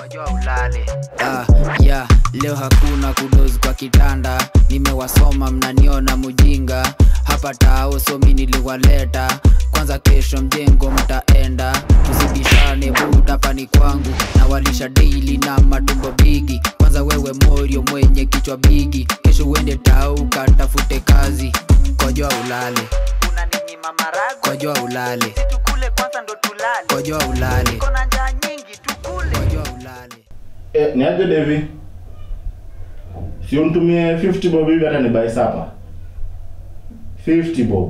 Kojoa ulale. Ah, yeah, leo hakuna kudozi kwa kitanda nimewasoma mnaniona mujinga hapa tao somi niliwaleta kwanza kesho mjengo mtaenda tusibishane buda pani kwangu na walisha daily na matumbo bigi kwanza wewe morio mwenye kichwa bigi kesho uende tau katafute kazi kojoa ulale Unaninyima maragwe. kojoa ulale Tukule kwanza ndo tulale. kojoa ulale Kona njaa nyingi tukule. kojoa ulale Eh, niaje Devi? Si unitumie 50 bob hivi hata nibai sapa. 50 bob.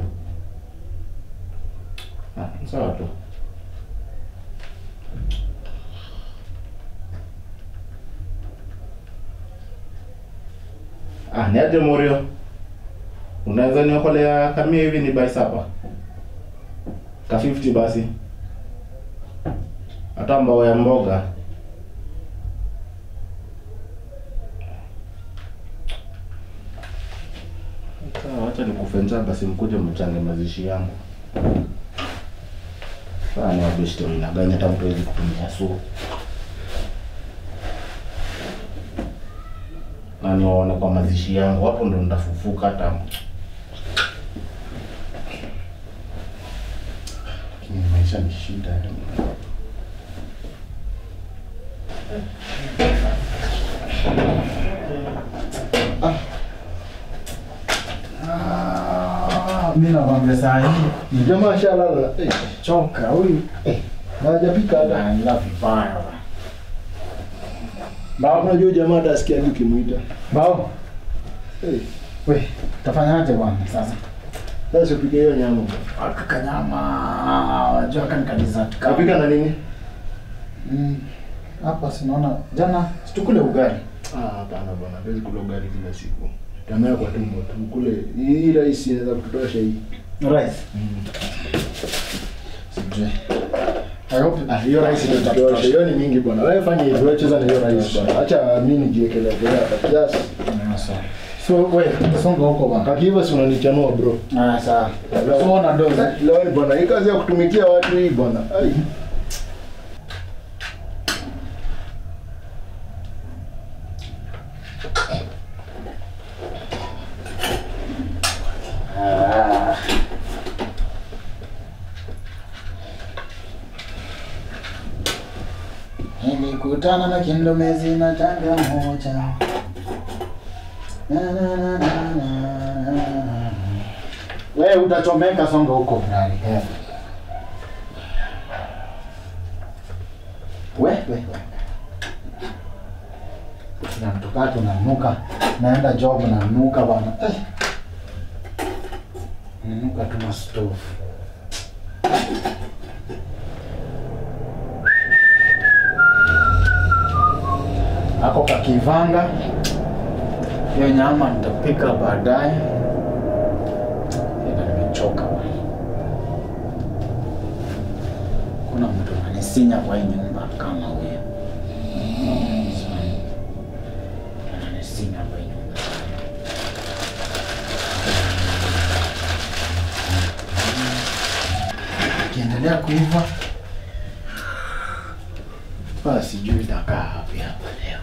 Ah, sawa tu. Ah, niaje Morio? Unaweza niokolea kamia hivi ni bai sapa? Ka 50 basi. Hata mbao ya mboga. Sawa, wacha nikufe njaa basi mkuje mchange mazishi yangu. Saa ni wabeshte mnaganya hata mtu hawezi kutumia suu. Na niwaone kwa mazishi yangu, hapo ndo nitafufuka hata. Lakini maisha ni shida yani. Mimi nakwambia saa hii Jamaa shalala. Eh, choka huyu na hajapika hata. anaendelea vibaya. Baba unajua jamaa atasikia nini ukimuita. Bao, Eh, we, tafanyaje bwana sasa? sasa upike hiyo nyama. Akaka nyama, wajua kani kadizati Kapika na nini? Mm, hapa sinaona jana situkule ugali. Ah, hapana bwana, hawezi kula ugali kila siku. Tamaa kwa tumbo tu. Kule hii rahisi inaweza kutosha hii. Rice. Sijui. I hope Ah, hiyo rice ndio tutosha. Hiyo ni mingi bwana. Wewe fanya hivyo, wewe cheza na hiyo rice bwana. Acha mimi nijiekelee hapa kiasi. So, we, songa huko bwana. Kaki hivyo si unanichanua bro. Ah, sawa. So, una dozi. Leo bwana, hii kazi ya kutumikia watu hii bwana. Ai. Nilikutana na kindomezi na tanga moja. Na, na, na, na, na, na. We utachomeka songa huko ndani. eh. We, we, we. Tunatoka tunanuka. Naenda job nanuka bana. Eh. Nanuka tu na stove. ako kakivanga hiyo nyama nitapika baadaye ila nimechoka bwana. kuna mtu ananisinya kwa hii nyumba kama huyo ananisinya kwa hii nyumba kiendelea kuiva basi sijui itakaa hapi hapa leo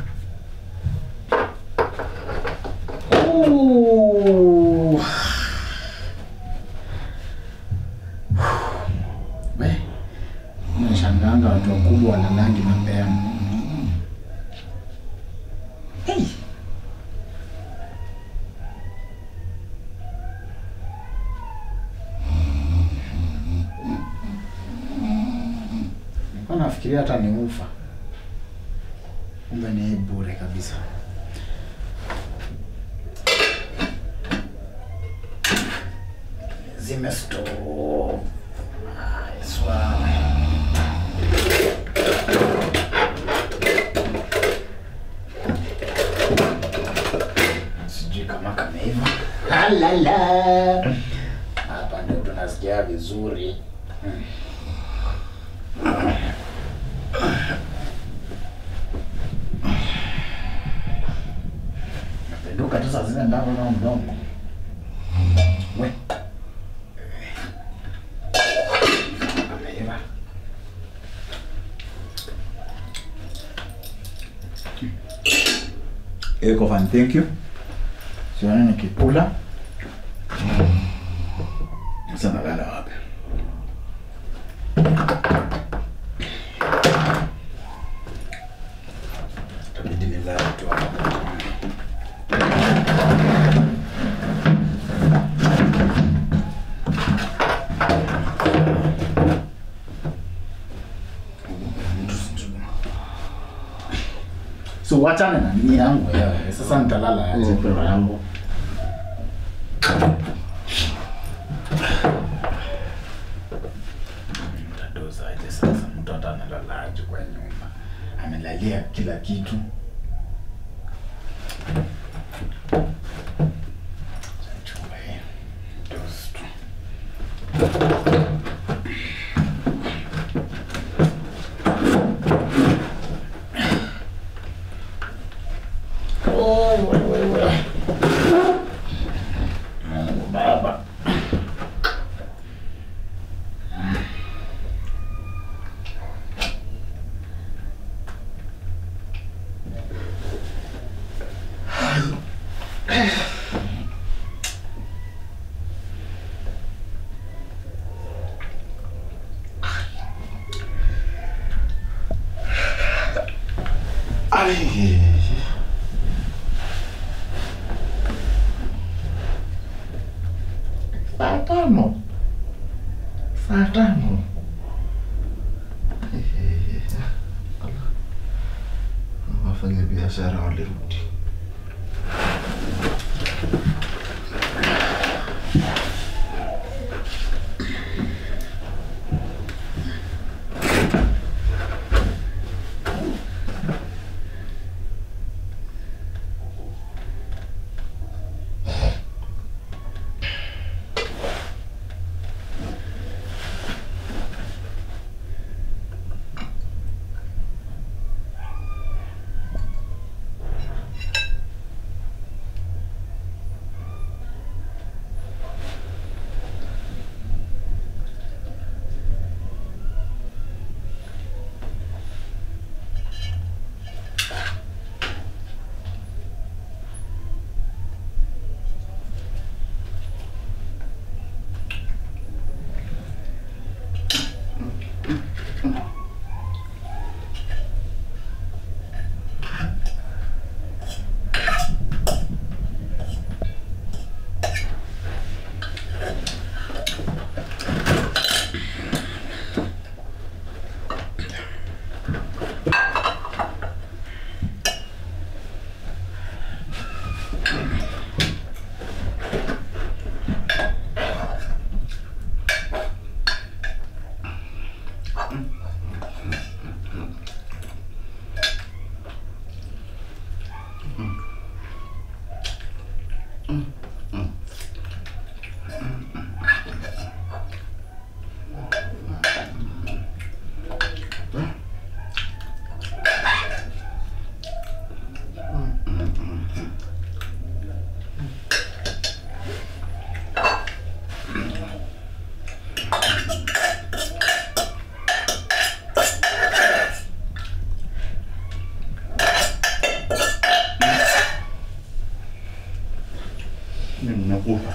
Ooh. We, nashanganga watu wakubwa wanalangi mapema. Hey. Nilikuwa nafikiria hata ni ufa, kumbe ni bure kabisa. Zime stove. Ay, suave. Sijui kama kameiva. Halala. Hapa ndio tunasikia vizuri. Hmm. Napenduka tu saa zile ndavyo na mdomo. We. Ameiva. iko fan thank you sione nikikula sasa nalala wapi Itabidi nilale tu hapa. so wachane na nini yangu wewe sasa nitalala aje pera yangu Mtadoza aje sasa mtoto analala aje kwa nyumba amelalia kila kitu Chumba hii. Doze tu. Mungu Baba. Ay. Saa tano. Saa tano. Wafanya biashara walirudi. Nimekufa.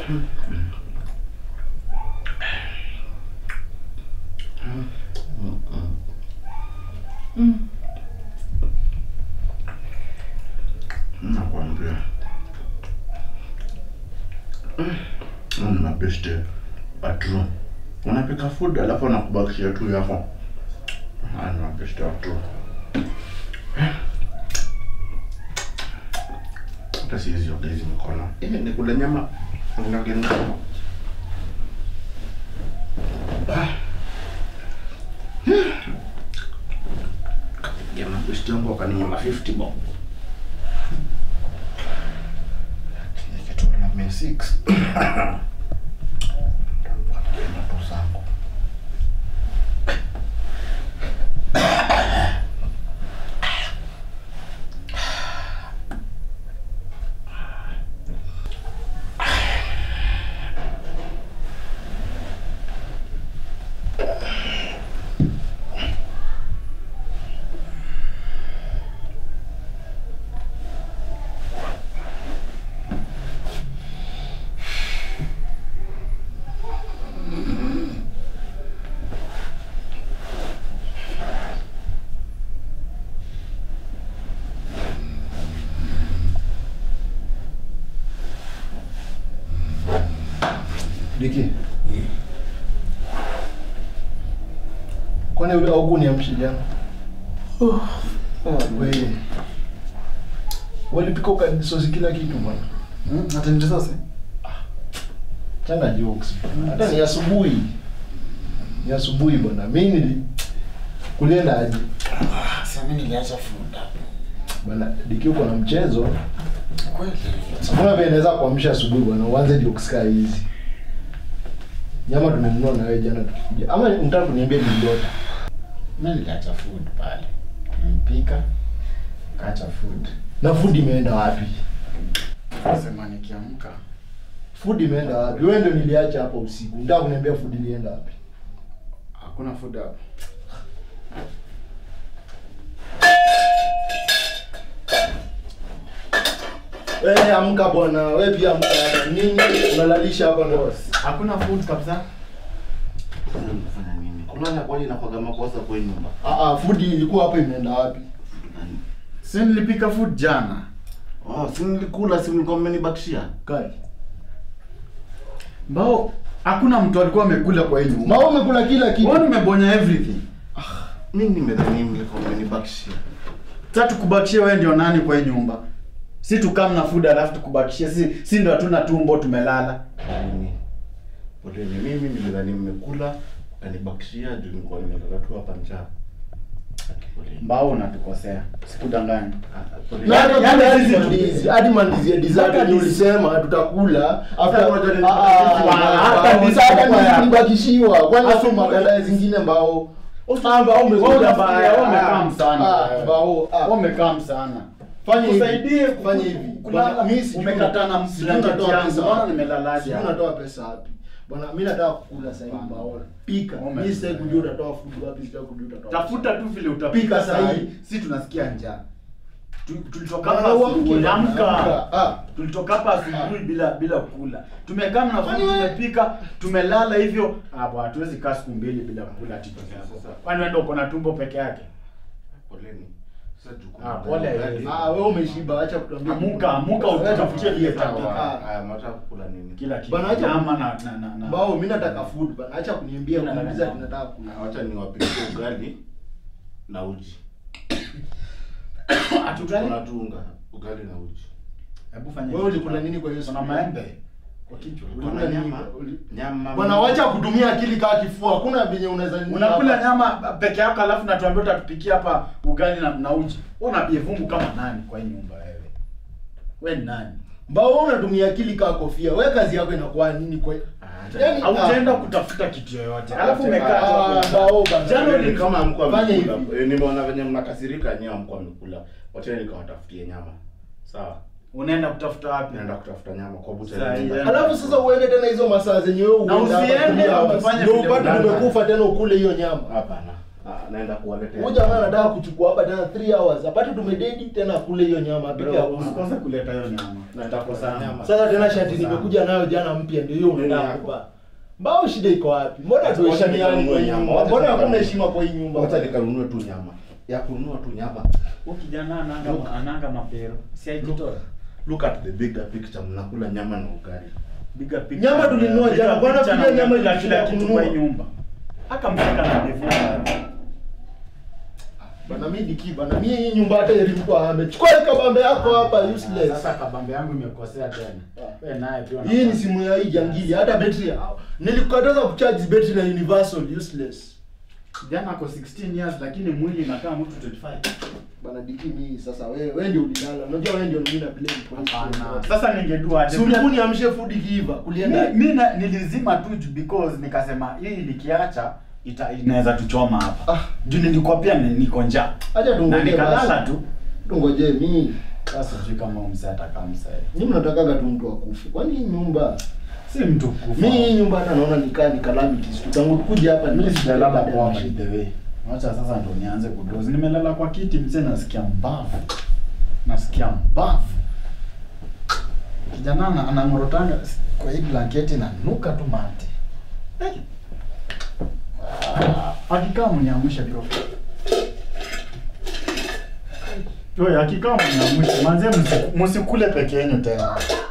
nakwambia ni mabeste atro unapika food alafu wanakubakishia tu yako Haya ni mabeste atro hata siwezi oga hizi mikono Eh, nikule nyama ngagenda ya mabesti wangu wakaninyama 50 bob nikitoa na mia 6 ndoto zangu Diki. Kwani ule au kuniamsha jana? Wewe. Walipika ukanisosi kila kitu bwana. Hmm? Atende sasa. Changa jokes. Hata ni asubuhi. Ni asubuhi bwana. Mimi nili kulienda aje? Sasa mimi niliacha food hapo. Bwana, Diki uko na mchezo. Kweli. Mbona vile naweza kuamsha asubuhi bwana? Uanze jokes kaa hizi. Nyama tumenunua na wewe jana tukikuja. Ama unataka kuniambia niliota? Mimi niliacha food pale. Nilipika. Kaacha food. Na food imeenda wapi? Sema nikiamka. Food imeenda wapi? Wewe ndio niliacha hapo usiku. Unataka kuniambia food ilienda wapi? Hakuna food hapo. Wewe amka bwana, wewe pia amka. Nini unalalisha hapa ndo? Hakuna food kabisa. Kufanya nini? Kulala kwani inakuwaga makosa kwa hii nyumba? Ah ah, food ilikuwa hapo imeenda wapi? Si nilipika food jana. Oh, si nilikula, si mlikuwa mmenibakishia? Kai. Mbao hakuna mtu alikuwa amekula kwa hii nyumba. Mao umekula kila kitu. Wewe umebonya everything. Mimi nimedhani mlikuwa mmenibakishia. Sasa tukubakishie wewe ndio nani kwa hii nyumba? Si tukam na food alafu tukubakishie. Si si ndio hatuna tumbo tumelala. Nini? Poleni, mimi nilidhani mmekula, kanibakishia juu nilikuwa nimelala tu hapa njaa. Ati poleni. Mbao unatukosea. Sikudanganya. Ah, poleni. Na hata Yaani hadi sisi mandizi, hadi mandizi ya dessert Hata ndio dis- ulisema tutakula. Sasa After unajua ni- Ah, ah, hata ah, dis- sasa hata mbaya. nilibakishiwa. Kwani Afu- afu maganda zingine mbao. Ah, mbao Wewe umekula unafikiria wewe umekaa Ah, msana. ah, mbao. ah. Wewe umekaa sana. Fanya hivi. Usaidie Fanya hivi. kulala. Bwana, mimi sijui Umekata na sijui blanketi unatoa yangu. pesa Mbona wapi. nimelalaje Sijui hapa? unatoa pesa wapi. Bwana, mimi nataka kukula sasa hivi mbao. Pika. Ume- Mimi sitaki kujua utatoa food wapi, sitaki kujua utatoa. Tafuta tu vile Pika utapika sahi. sahi. Si tunasikia njaa. Tu- Tulitoka Bwana, hapa uamke asubuhi. bwana, Amka. amka. Ah. Tulitoka hapa asubuhi bila bila kula. Tumekaa na Kwani food wewe- tumepika, tumelala hivyo. Ah bwana, hatuwezi kaa siku mbili bila kula ati peke yako. Kwani wewe ndio uko na tumbo peke yake? Poleni. Sasa jukumu Ah, gani? pole. Gani? Ah, wewe umeshiba, acha kutuambia. Amuka, amuka Wewe utafutie tafutia vile vitu. utakuwa. Ah. Haya, mnataka kukula nini? Kila kitu. Bwana, acha- Nyama na na na. na. Mbao, mimi nataka food bana. Acha kuniambia Mimi nataka kuniuliza nyama. tunataka kula. Na Wacha niwapikie ugali na uji. Hatutani. Kuna tu unga, ugali na uji. Hebu fanya. Wewe ulikula nini kwa hiyo Kuna siku? maembe kwa kichwa. Kuna Ulikula nini? nyama. Uli- Nyama. Bwana, wacha kutumia akili kaa kifua. Hakuna venye unaweza Unakula nyama peke yako alafu natuambia utatupikia hapa ugali na, na uji. Wewe unapia vumbu kama nani kwa hii nyumba wewe? Wewe ni nani? Mbao wewe unatumia akili kaa kofia. Wewe kazi yako inakuwa nini kwa Ah, Yaani- Hautaenda Ah. kutafuta kitu yoyote. Ah, Alafu ah, umekaa tu Ah, hapo. mbao bana. Jana Ni kama mko Fanya hivi. amekula. Eh, Nimeona venye mnakasirika nyewe mko amekula. Wacha nikawatafutie nyama. Sawa. Unaenda kutafuta wapi? Naenda kutafuta nyama kwa bucha. Sahi, nyumba. yeah. Alafu sasa uende tena hizo masaa zenye wewe Na uenda hapa usiende kulia hapa, ufanye ndio vile upate unataka. umekufa tena ukule hiyo nyama. Hapana. Ah, naenda kuwaletea. Huyu jamaa anataka kuchukua hapa tena 3 hours. Apate tumededi tena kule hiyo nyama peke Bro, yake. usikose kuleta hiyo nyama. Nitakosa nyama. Sasa tena shati nimekuja nayo jana mpya ndio hiyo unataka yako. kupa. Mbao shida iko wapi? Mbona Wacha tuheshimiane kwa hii nikanunue nyumba? nyama. Mbona Wacha hakuna nikanunue. heshima kwa hii nyumba? Wacha nikanunue tu nyama. Ya kununua tu nyama. Huyu kijana ananga ananga mapero. Si aijitoa. Look at the bigger picture. Mnakula nyama na ugali. Bigger picture. Nyama tulinunua Bigger jana. Bwana picture pia na nyama kila ilishinda kitu kununua. kwa hii nyumba. Aka mshika na defu. Bana mimi diki bana mimi hii nyumba hata ilimpa ame. Chukua hii kabambe yako hapa useless. Sasa kabambe yangu imekosea tena. Wewe naye pia. Hii ni simu ya hii jangili hata betri. Nilikukataza kucharge betri na universal useless. Jana ako 16 years lakini mwili inakaa mtu 25. Bana diki mimi sasa wewe wewe ndio ulilala. Unajua wewe ndio mimi na blame kwa hii Hapana. story. Sasa ningedua aje? Si ulikuwa niamshe food ikiiva kulienda. mi, mi na, nilizima tu ju- because nikasema hii nikiacha ita inaweza tuchoma hapa Ah. juu nilikuwa pia ni- niko njaa Acha na tungoje nikalala basi. tu Tungoje mimi. sasa sijui kama msee atakaa msee Mimi natakaga tu mtu akufe. Kwani hii nyumba si mtu kufa mimi hii nyumba hata naona nikaa ni calamities. tu. Tangu tukuje hapa mimi sijalala baada ya kwa by mashida. the way wacha sasa ndo nianze kudozi nimelala kwa kiti msee nasikia mbavu nasikia mbavu kijana ana- anang'orotanga kwa hii blanketi na nuka tu mate hey. Ah, akikaa mniamshe bro Oye, akikaa mniamshe manze msi- msikule peke yenu tena